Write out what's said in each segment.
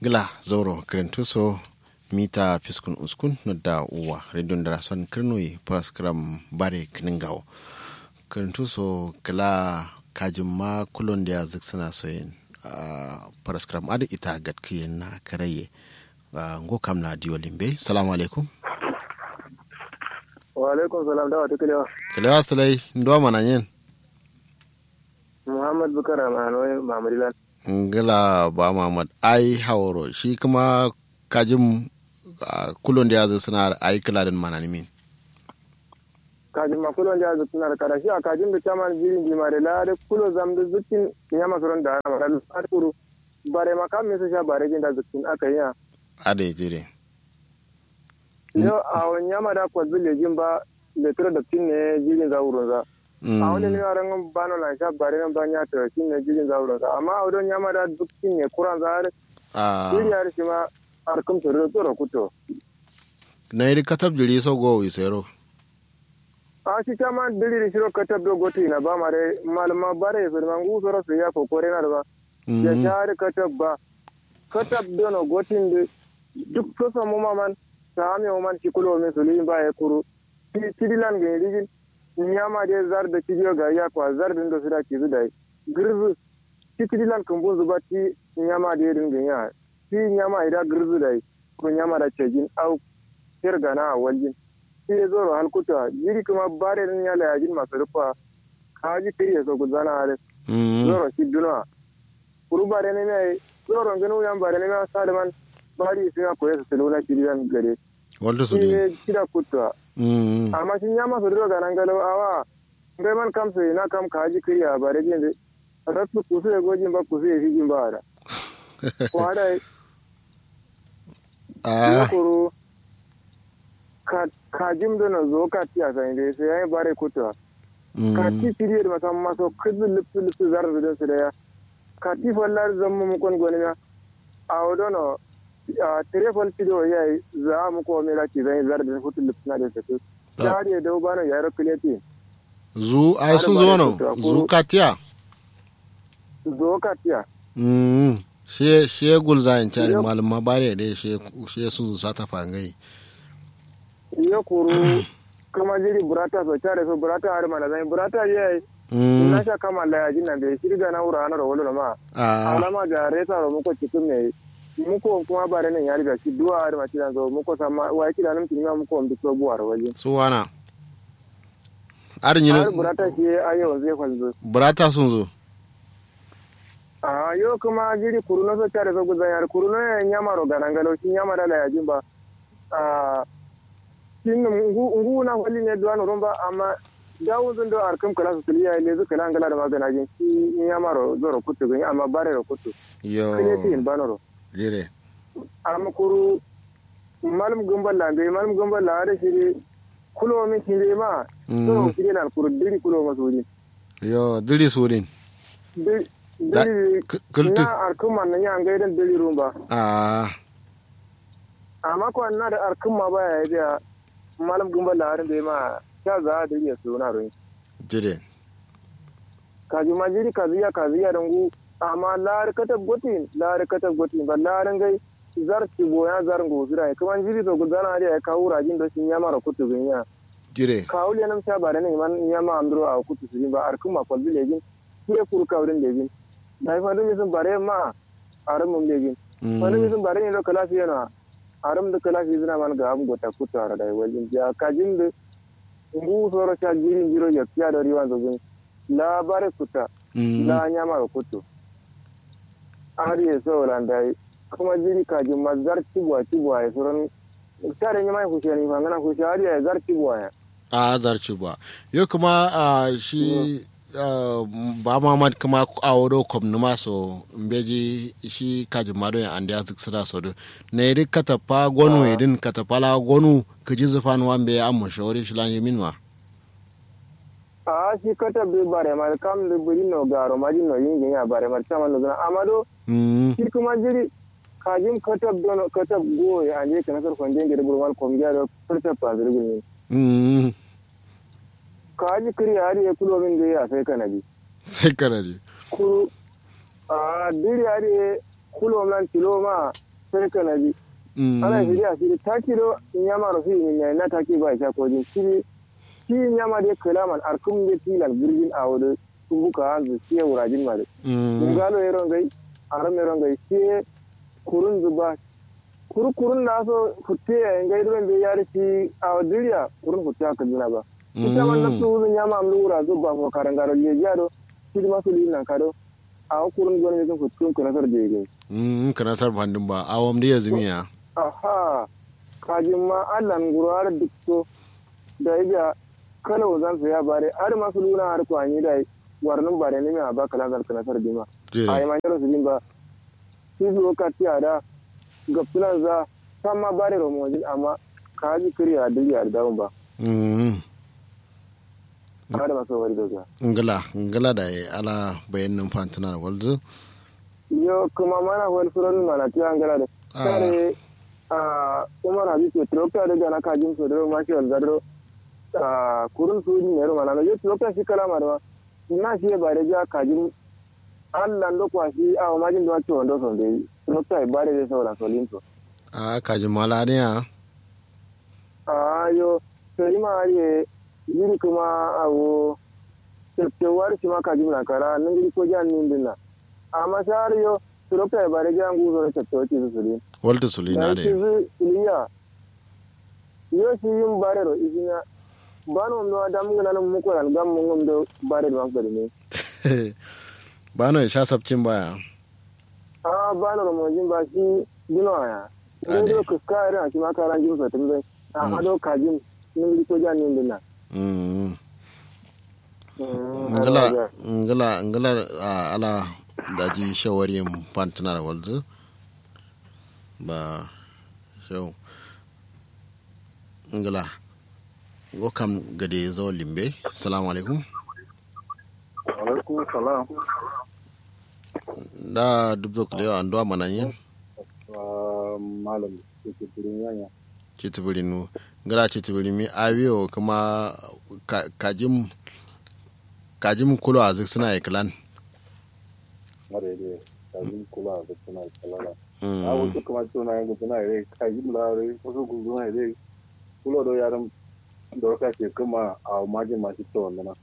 gila zoro krentuso mita fiskun uskun nodda uwa redon dara son kirnoyi paraskram bare kningawo krentuso gila kajin ma kulon da zik suna soyin paraskram adi ita gatkiyen na karaye ngo kam na diyo limbe salamu alaikum wa alaikum salam da wata kilewa kilewa sulai ndo mana yin muhammad bukar amanoyi mamadilan ngila ba Muhammad ai hawaro shi kuma kajin kulon da ya zai suna ai kiladin manani min kajin ma kulon da ya zai suna da karashi a kajin da chaman jirin jimare la da kulo zam da zukin ya masaron da ana mara da kuru bare makam me sha bare jin da zukin aka yi a ade jire yo a wani yama da kwa zule jin ba da tura da tin ne jirin za wurin za a wani ne yaran bano na sha bare nan ban ya tura tin ne jirin za wurin za amma a wadon yama da duk tin ne kuran za har jiri har shi ma arkam tsoro tsoro kuto na yi katab jiri so go wisero a shi ta ma diri shiro katab do goti na ba mare malama bare firman gu soro su ya ko kore na da ba ya share katab ba katab do no gotin de duk so so mu maman ta ame mu man kikulo me su lin ba ya kuru ti tidilan ge rigin nyama de zar da tidiyo ga ya kwa zar din do su da ki zu dai girzu ti tidilan kun bu zuba ti nyama de din ge ya ti nyama ida girzu dai ko nyama da cejin au kirgana a waljin shi ya zoro halkuta jiri kuma bare din ya layajin masu rufa kaji kiri ya so gudana ale zoro shi duna kuru bare ne mai zoro ganu yan bare ne mai saliman bari sai ya koya su tiluna kiri yan gare walda su shi ne ne kira kutwa amma shi ya masu rufa ganan galo awa ngai man kam sai na kam kaji kiri a bare jin rasu kusu ya gojin ba kusu ya fi jin ba da ko hada ya kuru kajim da na zo ka tiya sai dai sai yayi bare kuta ka ti tiri da masan maso kizu lipsu lipsu zar da su da ya ka ti fallar zammu mu kon goni na a wodono a telefon tido yayi za mu ko me laki zai zar da hutu lipsu na da su ya hade da bana ya rokuleti zu ai sun zo no zu katiya zo ka tiya mm she she gulza in cari malama bare da she she sun sa ta fangai yo kuru kama jiri burata so care so burata har mana zai burata ye na sha kama la yaji na be shirga na wura na rawolo ma alama ga reta ro muko cikin me muko kuma bare nan yari ga shi duwa har ma tiran zo muko sama wa yake da nan tin ma muko mbi so buwar waje suwana arin yin har burata shi ayo zai falzo burata sun zo a yo kuma jiri kuru na so care so guzan yar kuru na nyama ro ganangalo shi nyama da la yaji ba a tin ngu na wali ne duwan rumba amma dawo zun do arkam kala su tiliya ne zu kala ngala da magana jin shi in ya maro zoro kutu gani amma bare ro kutu yo kene tin banoro jire amma kuru malum gumbal la ngai malum gumbal la da shi kulo min kire ma to kire na kuru diri kulo ma suri yo diri surin diri na arkam man ya ngai dan diri rumba ah amma ko na da arkam ma baya ya malam gumba laharin da ya ma sha za a dariya su na rin. jire Kaji ma jiri kaziya kaziya dangu amma lahar katab gotin lahar katab gotin ba laharin gai zar ci boya zar ngo zira ya kuma jiri to gudana da ya kawo rajin da sun yama ra kutu bin ya. jire Kawo le nam sha bare ne man yama amdro a kutu su ba arkun ma kwalbi legin ki ya kuru kawrin legin. Da fa dum sun bare ma aran mum legin. Wani sun bare ne da kala fiye na aram da kala fi zina man ga am gota kutara da wajin ya kajin da ngu soro cha jirin jiro ya kiya da riwan zobin la bare kuta la nyama ga kutu ari ya so landa kuma jiri kajin ma zar tibwa tibwa ya soron tare nyama ku shani ma ngana ku shari ya zar tibwa ya a zarci ba yo kuma shi ba mamad kuma a wado kom numa so mbeji shi kaji mado ya andi azik sira so do na yiri katapa gonu idin katapa la gonu kaji zufan wa mbe amma shawari shi lan yamin wa a shi kata be bare ma kam de buri no garo ma no yin ya bare ma chama no gana amado shi kuma jiri kajin katab dono katab go ya anje kana sar konje ngere burwal kom ya do furta pa zirgin kaji kiri hari ya kulo min da ya sai kanadi sai kanadi kuru a diri hari kulo man tilo ma sai kana ji ana shiri a shiri ta kiro nyama ro fi min na ta ki ba sha ko jin shiri shi nyama de kalaman arkum de tilal burgin a wado buka hanzu shi wurajin ma de ngalo yaron gai aram yaron gai shi kurun zuba kurkurun na so futte ya ngai ruwan bai yari shi a duniya kurun futte aka jina ba ita man nafsu wuzun ya mam lura zuba ko karangaro le jado shi ma su lina kado a kurun gwan ne futte kun nasar je gai mm kana sar bandin ba awam da yazmiya aha kajin ma allan gurar dukto da ya kala wazan su ya bare har masu luna har kwani da warnin bare ne mai ba kala zal kana sar dima ai ma yaro su din ba shi zo ka tiya ga filan za san ma bare romojin amma ka ji kiriya duri a dawon ba ba da masu wari daga ngala ngala da ya ala bayanin fantina da walzu yo kuma mana wani suran mana tiya ngala da kare a umar habibu trokta da na kajin so da ma shi walzaro a kurun su ne ro mana yo trokta shi kala ma da na shi ba da ja kajin Allah ndo kwa shi a majin da wato ndo son dai trokta ba da saura solin to a kajin mala ne a ayo sai ma ye yiri kuma awo tewar shi ma kajin na kara nan gidi ko jan nin dinna amma sar yo trokta ba da jan guzo da tattawa ci su sulin walta sulina da shi suliya yo shi yin bare ro izina bano no adam ngana mu ko ran gam mu ngom do bare do an ne bano ya sha sabcin baya a bano ro mo jin ba shi dino ya ne do ka ka ran shi ma ka ran jin so tun bai a ado ka jin ni ko jan ni dinna mm ngala ngala ngala ala daji shawarin fantina da walzu ba shau ngala wakam gade zo limbe salamu alaikum alaikum salam da dubzo kule an do mananyen malam ke turin yanya citibirin nu ngala citibirin mi awiyo kuma kajim kajim kulo a suna iklan mare ne kajim kulo a suna iklan a wasu kuma tuna yanzu suna ire kajim lare wasu gudu na ire kulo do yaran da waka ke kuma a majin masu ta wanda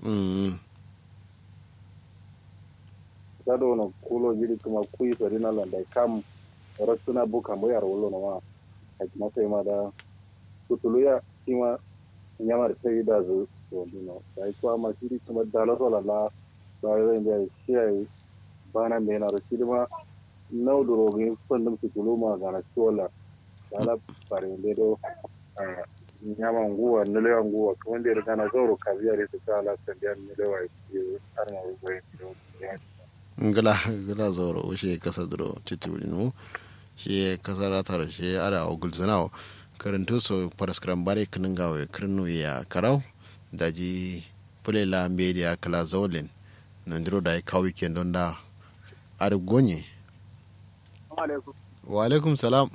sado na kulo jiri kuma kuyi sari na landa kam rasuna buka mo yar wolo na ma haji masa ma da kutulu ya kima nyamar sai da zu to dino sai ko ma jiri kuma dala so la la da yin da shi ai bana me na rashi ma nau duro gi fandum kutulu ma ga na chola dala pare do nyama nguwa nelewa nguwa kuma da kana zoro kabiya da ta ala sandiya nelewa yi har ma rubai ngala ngala zoro ushe kasa duro titibuli nu shi kasa ratar shi ara ogul zanao karantu so paraskram bare kinin gawe kirnu ya karau daji pulela media kala zolin nandiro da ka weekend don da ar gonye wa alaikum salam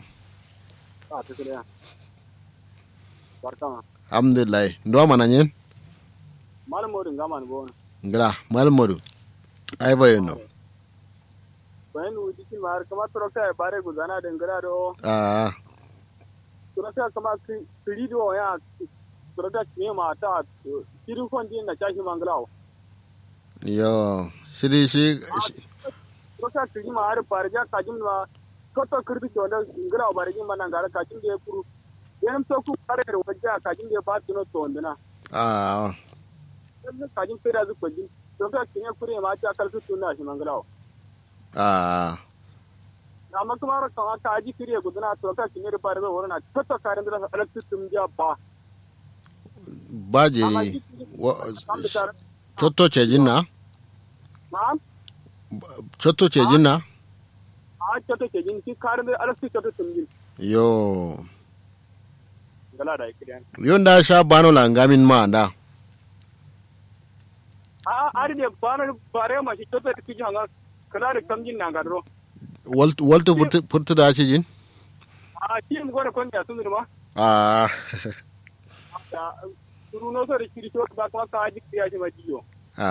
alhamdulillah ndo mananyen malam modu ngama ni bona ngala malam modu ai bayo no bayan wuji kin mar kama troka e bare gudana de ngara do ah troka kama kiri do ya troka ne ma ta kiri kon din na chashi manglao yo shiri shi troka kiri ma har parja kajim ma koto kirdi to da ngara bare jin manan gara kajim de puru yanam to ku bare ro wajja kajim de ba tino to ndina ah kajim pera zu kojin troka kinya kure ma ta kalsu tunna shi manglao ah amma kuma kama ka aji kiriya gudana to ka kinye da fara wani na tatta karin da electric tum ja ba baje cotto cejin na na'am cotto cejin na a cotto cejin ki karin da electric cotto tum jin yo gala da ikiriyan yon da sha bano langamin ma da a ari de bana bare ma shi cotto da kiji hanga kala da kamjin na gadro waltu furta da ce jin? a shi mu gore kon ya sun ma a turu no so da kiri to ba kuma ka aji kiriya shi ma jiyo a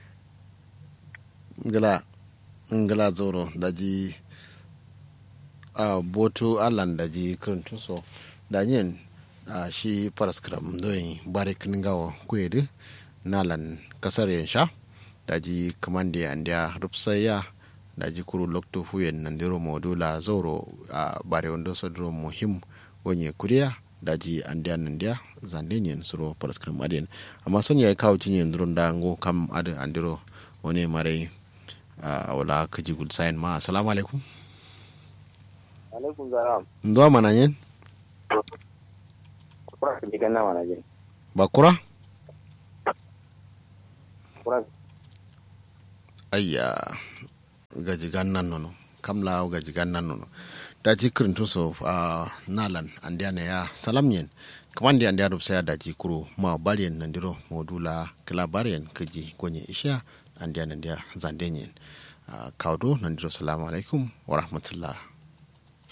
ngala ngala zoro da ji a boto alan da ji kirintu so da yin a shi paraskram doyin bare kningawo kwedi nalan kasar yansha da ji kamande andiya rupsaya da ji kuru lokto fuyen nandiro modula zoro a bare wando sodro muhim wonye kuriya da ji andiya nandiya zandenyen suro paraskram adien amma son ya kawo cinyen duron da ngo kam ade andiro wani mare a wala kaji gud sayin ma assalamu alaikum alaikum salam ndo mana yin kura ka jigan na mana jin bakura kura ayya gaji gannan nono kamla gaji gannan nono da ji kirin tuso a nalan andiya ya salam yen kaman da andiya rubsa ya daji kuro ma bariyan nandiro modula kila bariyan kaji gonye isha andiya nandiya zandenyen kawdo nandiro salamu alaikum wa rahmatullah